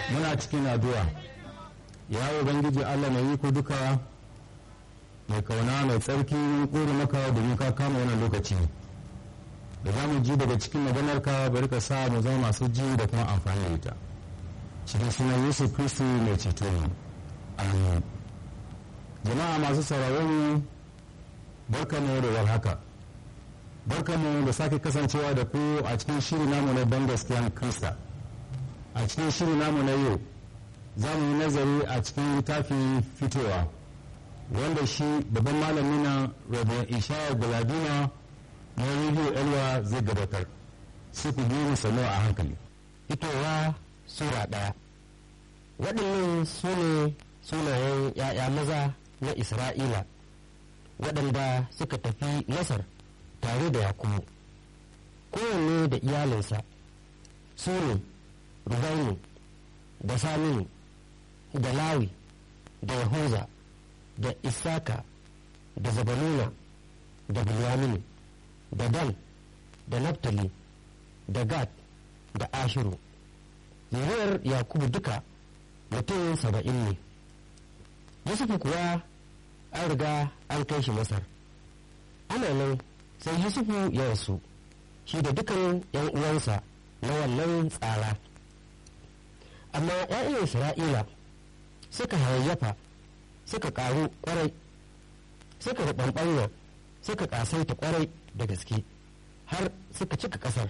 muna cikin addu'a ya ubangiji allah mai iko duka mai kauna mai tsarki kore maka domin ka kama wannan lokaci da za mu ji daga cikin maganarka bari ka sa mu zama masu ji da kuma amfani da ita cikin sunan yesu kristi mai ceto amin jama'a masu sauraron barkamu da warhaka barkamu da sake kasancewa da ku a cikin shiri namu na ban gaskiyan krista a cikin shiri namu na yau za mu yi nazari a cikin littafin fitowa wanda shi babban malami na rabin ishaya galadima na rediyo elwa zai gabatar su ku biyu salo a hankali fitowa sura ɗaya waɗannan su ne sunayen ‘ya'ya maza na isra'ila waɗanda suka tafi masar tare da yakubu kowanne da iyalinsa su ne rubainu da saminu da lawi da yahuza da isaka da zabaluna da bilyaminu da dan da naftali da gad da ashiru zuriyar yakubu duka mutum saba'in ne yusufu kuwa an riga an kai shi masar ana nan sai yusufu ya rasu shi da dukan yan uwansa na wannan tsara amma 'ya'yan isra'ila suka hayayyafa suka karu kwarai suka ruɓanɓanya suka ƙasaita kwarai da gaske har suka cika ƙasar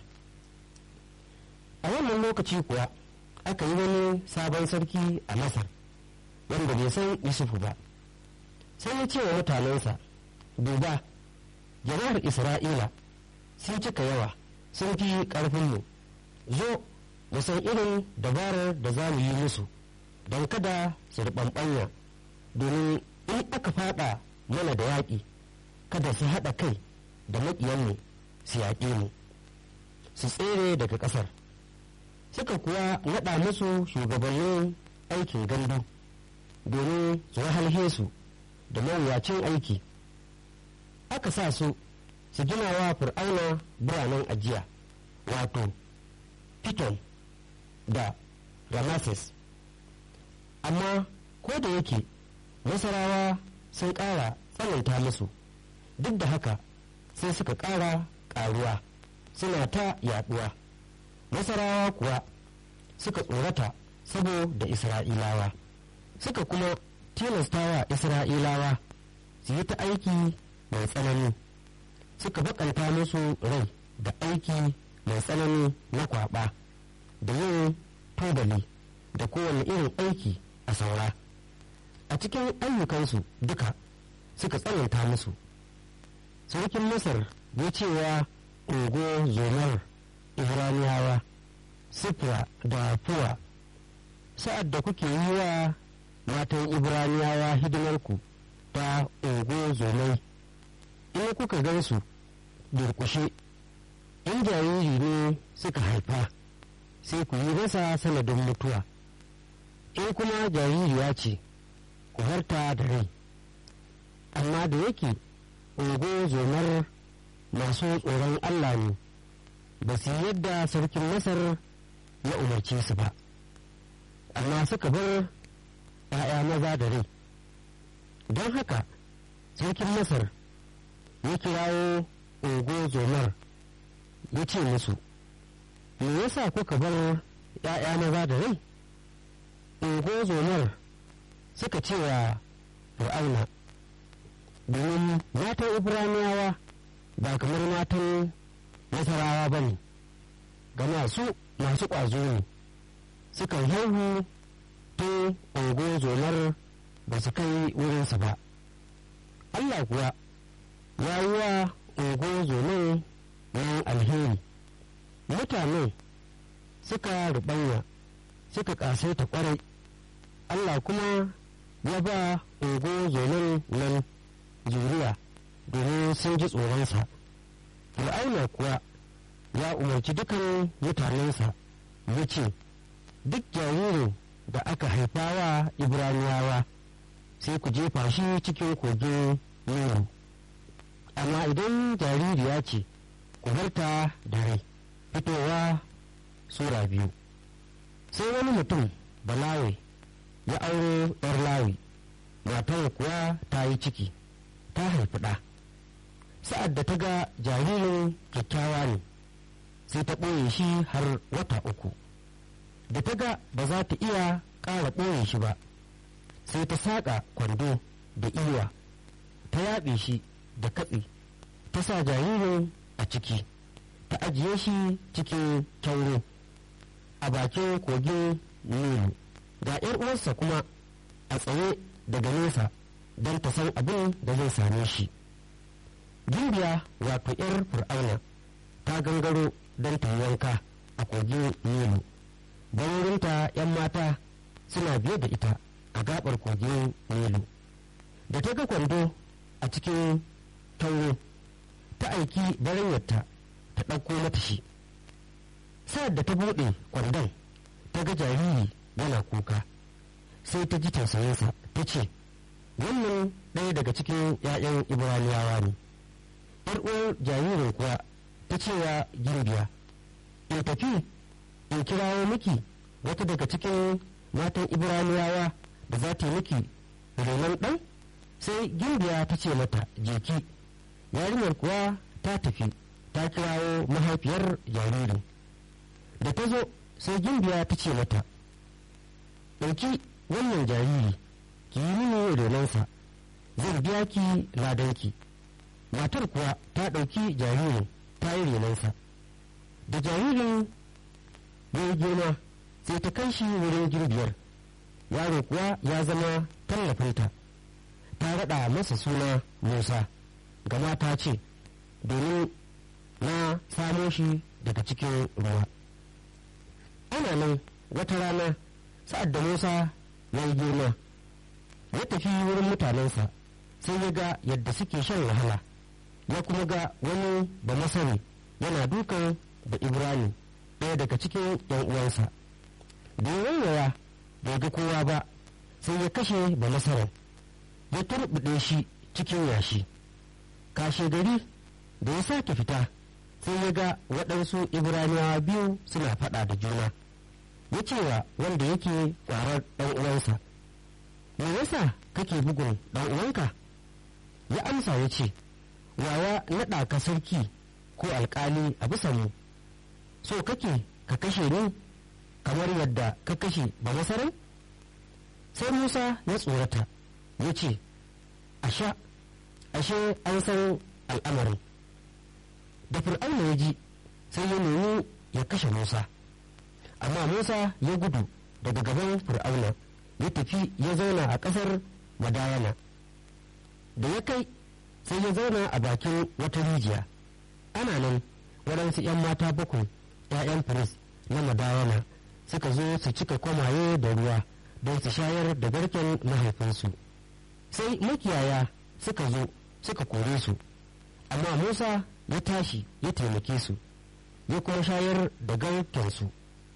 a wannan lokaci kuwa aka yi wani sabon sarki a masar wanda bai san yusufu ba sai ya ce wa mutanensa duba jama'ar isra'ila sun cika yawa sun fi ƙarfinmu zo mu san irin dabarar da za mu yi musu don kada su riɓanɓanya domin in aka fada mana da yaƙi kada su haɗa kai da maƙiyanmu su yaƙe mu su tsere daga ƙasar suka kuwa naɗa musu shugabannin aikin gandu domin su wahalhe su da mawuyacin aiki aka sa su su gina wa fir'auna biranen ajiya wato piton da rameses amma ko da yake nasarawa sun ƙara tsananta musu duk da haka sai suka ƙara ƙaruwa suna ta yaɗuwa nasarawa kuwa suka tsorata saboda isra'ilawa suka kuma tilastawa isra'ilawa su yi ta aiki mai tsanani suka bakanta musu rai da aiki mai tsanani na kwaba da yin tubali da kowane irin aiki a saura a cikin ayyukansu duka suka tsananta musu sarkin masar ya cewa ungo zomar ibraniyawa sifra da fuwa sa'ad da kuke yi wa matan ibraniyawa hidimarku ta ungo zomai in kuka gansu durkushe in jariri ne suka haifa sai ku yi masa sanadin mutuwa in kuma jaririya ce ku harta da rai amma da yake ungo zomar masu tsoron allah ne ba su yadda sarkin masar ya umarce su ba amma suka bar ‘ya'ya maza da rai don haka sarkin masar ya kirawo ungo zomar ya ce musu me yasa kuka bar ‘ya'ya maza da rai ungo zomar suka ce wa fir'auna domin matan ibraniyawa ba kamar matan nasarawa ba ne gama su masu ƙwazo ne sukan haihu tun ungo zomar ba su kai wurinsa ba allah kuwa ya yi wa ungo zomar nan alheri mutane suka rubanya suka ƙasaita ƙwarai allah kuma ya ba ungo zomar nan zuriya domin sun ji tsoronsa fir'auna kuwa ya umarci dukan mutanensa ya ce duk jaririn da aka haifa wa ibraniyawa sai ku jefa shi cikin kogin nuru amma idan jaririya ce ku barta da rai fitowa sura biyu sai wani mutum balawe ya auro yar lawi matar kuwa ta yi ciki ta haifi ɗa sa'ad da ta ga jaririn kyakkyawa ne sai ta ɓoye shi har wata uku da ta ga ba za ta iya ƙara ɓoye shi ba sai ta saƙa kwando da iwa ta yaɓe shi da katse ta sa jaririn a ciki ta ajiye shi cikin kyauro a bakin kogin nilu ga 'yar uwarsa kuma a tsaye daga nesa don ta san abin da zai same shi gimbiya wato 'yar fir'auna ta gangaro don ta wanka a kogin nilu bangarinta 'yan mata suna biye da ita a gabar kogin nilu da ta ga kwando a cikin tauro ta aiki baranyarta ta ɗauko mata shi sa'ad da ta buɗe kwandon ta ga jariri yana kuka sai ta ji tausayinsa ta ce wannan ɗaya daga cikin 'ya'yan ibraniyawa ne yar uwar jaririn kuwa ta cewa girbiya in tafi in kirawo miki wata daga cikin matan ibraniyawa da za ta yi miki renon ɗan sai girbiya ta ce mata jeki yarinyar kuwa ta tafi ta kirawo mahaifiyar jaririn da ta zo sai gimbiya ta ce mata ɗauki wannan jariri ki yi mini renonsa zan biya ki ladanki matar kuwa ta ɗauki jaririn ta yi renonsa da jaririn ya yi girma sai ta kai shi wurin girbiyar yaro kuwa ya zama tallafinta ta raɗa masa suna musa gama ta ce domin na samo shi daga cikin ruwa ana nan wata rana sa'ad da musa ya yi girma ya tafi wurin mutanensa sai ya ga yadda suke shan wahala ya kuma ga wani ba masani yana dukan da ibrani ɗaya daga cikin yan uwansa da ya waiwaya bai ga kowa ba sai ya kashe ba masaran ya turbuɗe shi cikin yashi kashe gari da ya sake fita sai ya ga waɗansu ibraniyawa biyu suna faɗa da juna ya ce wa wanda yake ƙwarar ɗan uwansa me yasa kake bugun ɗan uwanka ya amsa ya ce wawa naɗa ka sarki ko alƙali a bisa mu so kake ka kashe ni kamar yadda ka kashe ba masarai sai musa ya tsorata ya ce asha ashe an san al'amarin da fir'auna ya ji sai ya nemi ya kashe musa amma musa ya gudu daga gaban fir'auna ya tafi ya zauna a ƙasar madayana da ya kai sai ya zauna a bakin wata rijiya ana nan waɗansu 'yan mata bakwai 'ya'yan firis na madayana suka zo su cika kwamaye da ruwa don su shayar da garken mahaifinsu sai makiyaya suka zo suka kore su amma musa ya tashi ya taimake su ya kuma shayar da garkensu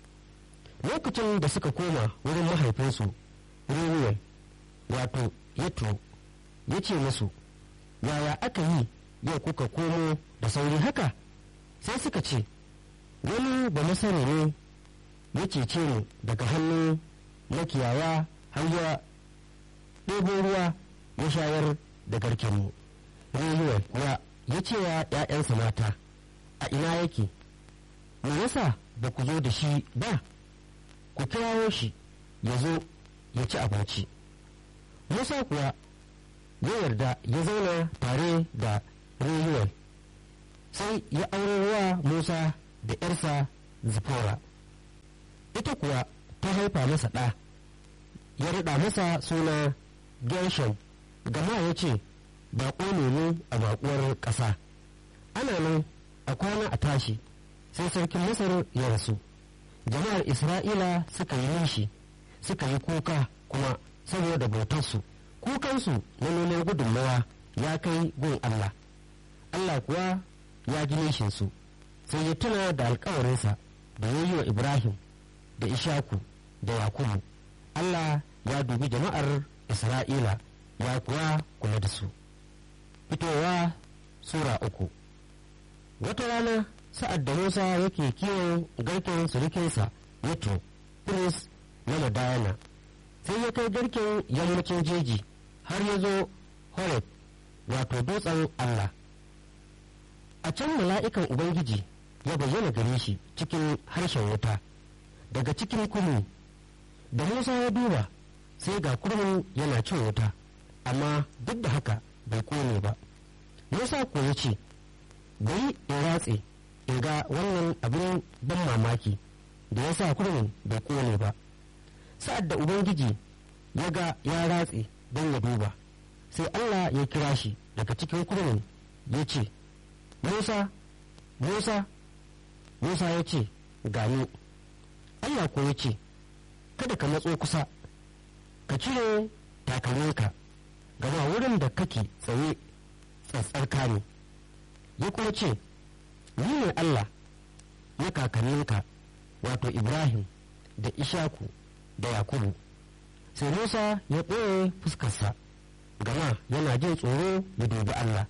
lokacin da suka koma wurin mahaifinsu ruwiyar wato yatro ya ce musu yaya aka yi yau kuka komo da sauri haka sai suka ce wani ba masani ne ya cece mu daga hannun makiyaya har ya ɗebo ruwa ya shayar da garkenmu rayuwar kuwa ya ce wa ‘ya'yansa mata a ina yake me yasa ba ku zo da shi ba ku kirawo shi ya zo ya ci abinci musa kuwa ya yarda ya zauna tare da rayuwar sai ya aure wa musa da ‘yarsa zipora ita kuwa ta haifa masa ɗa ya riɗa masa suna gershon gama ya ce baƙo ne a baƙuwar ƙasa ana nan a kwana a tashi sai sarkin masar ya rasu jama'ar isra'ila suka yi nishi suka yi kuka kuma saboda bautarsu kukansu na neman gudunmawa ya kai gun allah allah kuwa ya ji nishinsu sai ya tuna da alkawarinsa da ya yi wa ibrahim da ishaku da yakubu allah ya dubi jama'ar isra'ila ya kuwa kula da su fitowa sura uku wata rana sa'ad da musa yake kiwon garken surukinsa yato prince na madayana sai ya kai garken yammacin jeji har ya zo horeb wato dutsen allah a can mala'ikan ubangiji ya bayyana gare shi cikin harshen wuta daga cikin kurmi da musa ya duba sai ga kurmin yana cin wuta amma duk da haka bai kone ba musa ko ya ce bari in ratse in ga wannan abin ban mamaki da ya sa kurmin bai kone ba sa'ad da ubangiji ya ga ya ratse don ya duba sai allah ya kira shi daga cikin kurmin ya ce musa musa musa ya ce gani allah ko ya ce kada ka matso kusa ka cire takalminka gama wurin da kake tsaye tsatsarka ne ya kuma ce ni ne allah ya kakanninka wato ibrahim da ishaku da yakubu sai musa ya ɓoye fuskarsa gama yana jin tsoro ya dubi allah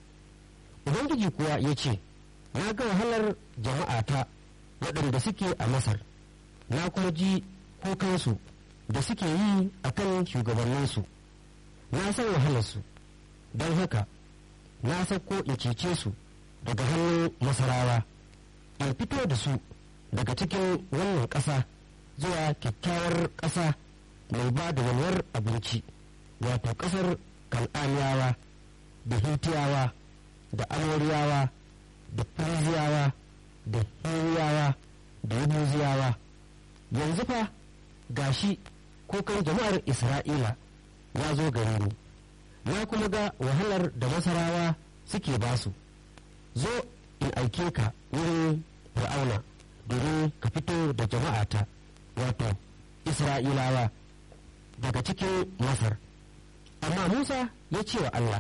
ubangiji kuwa ya ce na ga wahalar jama'ata waɗanda suke a masar na kuma ji kukansu da suke yi a kan shugabanninsu na san wahalarsu don haka na sauko in cece su daga hannun masarawa in fito da su daga cikin wannan ƙasa zuwa kyakkyawar ƙasa mai ba da walwar abinci wato ƙasar kan'aniyawa da hitiyawa da amoriyawa da firiziyawa da hiriyawa da yabuziyawa yanzu fa gashi kukan jama'ar isra'ila ya zo gare ni na kuma ga wahalar da masarawa suke basu zo in aike ka wurin fir'auna domin ka fito da jama'ata wato isra'ilawa daga cikin masar amma musa ya ce wa allah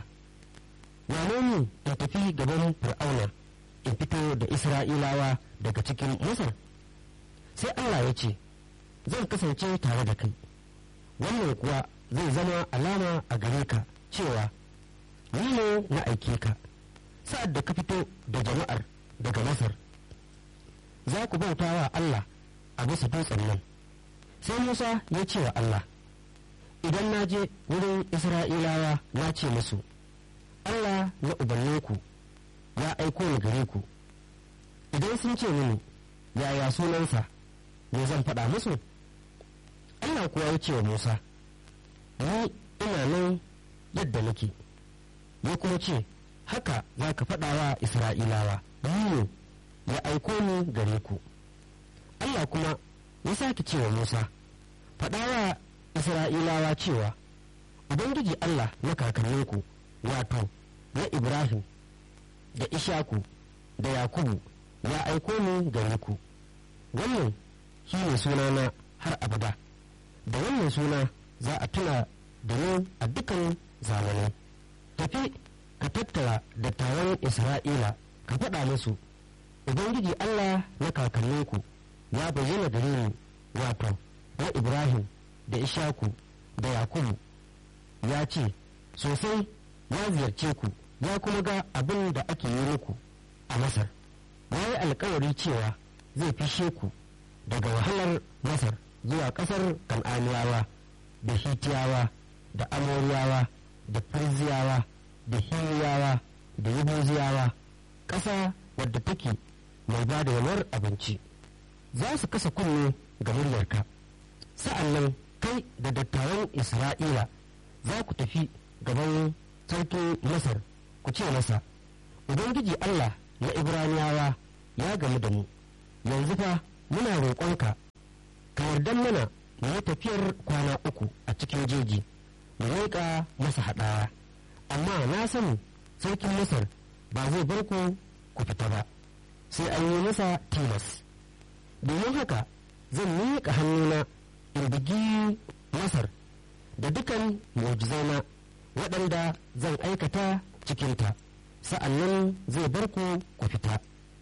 wane ni in tafi gaban fir'auna in fito da isra'ilawa daga cikin masar sai allah ya ce zan kasance tare da kai wannan kuwa zai zama alama a gare ka cewa ni ne na aike ka sa'ad da ka fito da jama'ar daga masar za ku bauta wa allah a bisa dutsen nan sai musa ya ce wa allah idan na je wurin isra'ilawa na ce musu allah na ubanninku ya aiko ni gare ku idan sun ce mini yaya sunansa me zan faɗa musu allah kuwa ya ce wa musa ni ina nan yadda nake ya kuma ce haka za ka faɗa wa isra'ilawa ni ya aiko ni gare ku allah kuma ya sake ce wa musa faɗa wa isra'ilawa cewa ubangiji allah na kakanninku wato na ibrahim da ishaku da yakubu ya aiko ni gare ku wannan shi ne sunana har abada da wannan suna za a tuna da ni a dukan zamanai tafi ka tattara dattawan isra'ila ka faɗa musu ubangiji allah na kakanninku ya bayyana gare ni wato na ibrahim da ishaku da yakubu ya ce sosai ya ziyarce ku ya kuma ga abin da ake yi muku a masar ya yi alkawari cewa zai fishe ku daga wahalar masar zuwa ƙasar kan'aniyawa da hitiyawa da amoriyawa da firziyawa da hiriyawa da yabuziyawa ƙasa wadda take mai ba da yalwar abinci za su kasa kunne ga muryarka sa'an nan kai da dattawan isra'ila za ku tafi gaban sarkin masar ku ce masa ubangiji allah na ibraniyawa ya gamu da mu yanzu fa muna roƙonka ka yarda mana mu yi tafiyar kwana uku a cikin jeji mu leƙa masa haɗaya amma na sani sarkin masar ba zai bar ku ku fita ba sai an yi masa tilas domin haka zan miƙa hannuna in bugi masar da dukan mu'jizaina waɗanda zan aikata cikinta sa'annan zai bar ku ku fita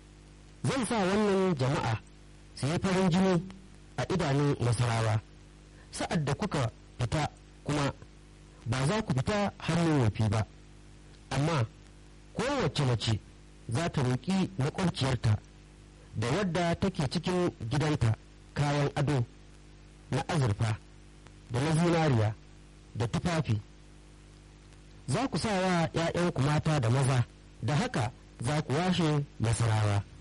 zan sa wannan jama'a su yi farin jini a idanun nasarawa sa'ad da kuka fita kuma ba za ku fita hannun wafi ba amma kowace mace za ta roƙi maƙwabciyarta da wadda take cikin gidanta kayan ado na azurfa da na zinariya da tufafi za ku sa wa ‘ya'yanku mata da maza da haka za ku washe masarawa